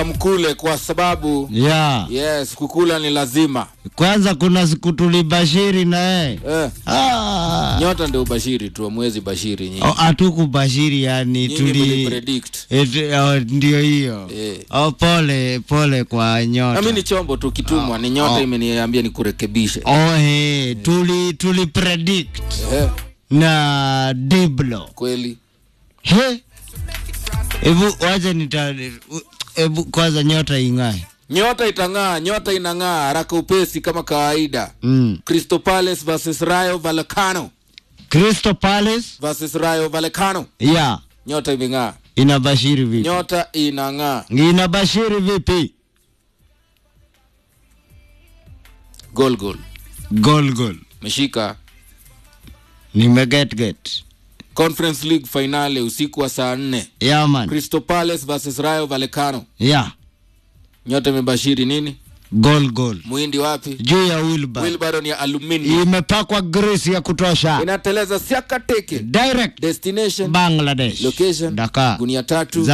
mkule kwa sababu ya yes kukula ni lazima kwanza kuna siku tulibashiri na yeye eh. Ah. nyota ndio ubashiri tu amwezi bashiri nyinyi Oh, hatukubashiri yani Nyinyi tuli mlipredict. Et- oh, ndio hiyo Eh. oh, pole pole kwa nyota na mi ni chombo tu kitumwa ni nyota oh. imeniambia nikurekebishe oh, hey, tuli tuli predict eh, na diblo kweli he hebu wacha nita hebu kwanza nyota ing'ae nyota itang'aa nyota inang'aa haraka upesi kama kawaida mm. crystal palace versus rayo vallecano crystal palace versus rayo vallecano ya nyota imeng'aa inabashiri vipi nyota inang'aa inabashiri vipi gol gol gol gol meshika nimeget get conference league finale usiku wa saa nne ya man crystal palace versus rayo vallecano ya nyota imebashiri nini gol gol muhindi wapi juu ya wilbar wilbaron ya aluminium imepakwa grisi ya kutosha inateleza siaka teke direct destination bangladesh location Dakar. gunia tatu